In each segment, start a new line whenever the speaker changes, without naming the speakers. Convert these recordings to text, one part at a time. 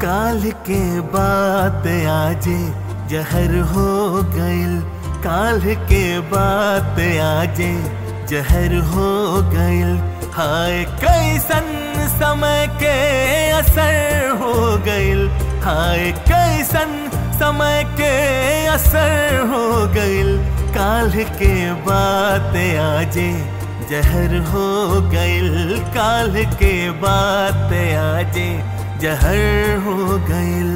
काल के बात आजे जहर हो गइल काल के बात आजे जहर हो गइल हाय कैसन समय के असर हो गइल हाय कैसन समय के असर हो गइल काल के बात आजे जहर हो गइल काल के बात आजे जहर हो गइल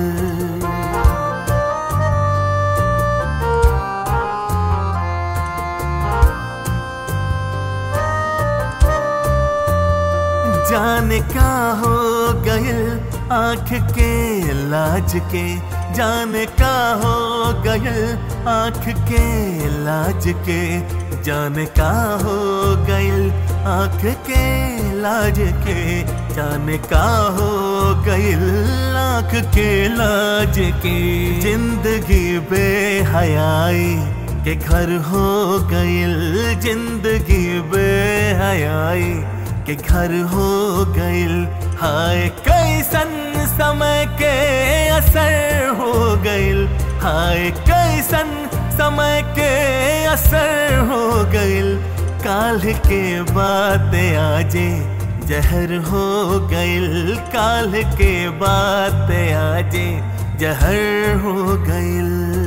जाने का हो गइल आंख के लाज के जाने का हो गइल आंख के लाज के जाने का हो गइल आंख के लाज के जाने का हो गइल आंख के लाज के जिंदगी बेहयाई के घर हो गइल जिंदगी बेहयाई के घर हो गइल हाय कैसन समय के असर हो गइल हाय कैसन समय के असर हो गइल काल के बाद आजे जहर हो गइल काल के बाद आजे जहर हो गइल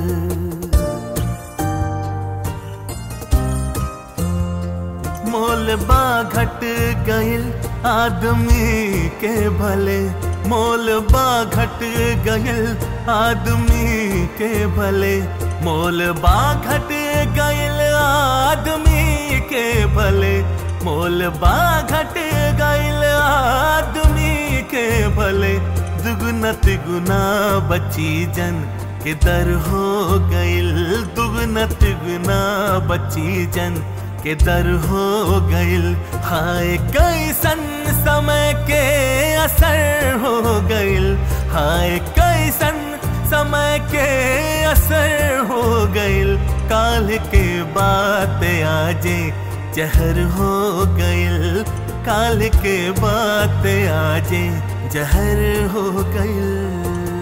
मोल बा घट गइल आदमी के भले मोल बा घट गइल आदमी के भले मोल बा घट गइल आदमी के भले मोल बा घट गइल आदमी के भले दुगुना तिगुना बची जन के दर हो गइल दुगुना तिगुना बची जन के दर हो गइल हाय कैसन समय के असर हो गइल हाय कैसन समय के असर हो गइल काल के बात आजे जहर हो गइल काल के बात आजे जहर हो गइल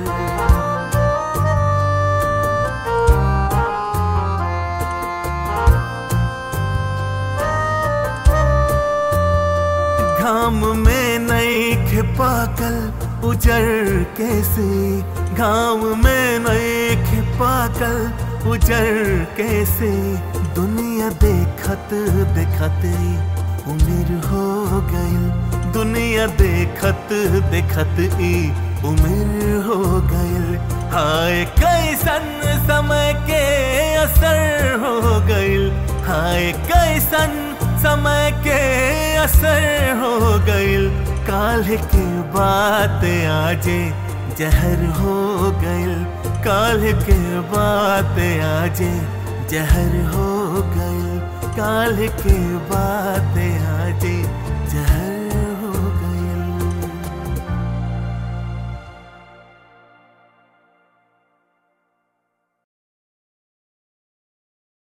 घाम में नई खिपाकल उजर कैसे घाम में नई खिपाकल उजर कैसे दुनिया देखत देखत उम्र हो गइल दुनिया देखत देखत ई उम्र हो गइल हाय कैसन समय के असर हो गइल हाय कैसन समय के असर हो गइल काल के बात आजे जहर हो गइल काल के बात आजे जहर हो गइल काल के बात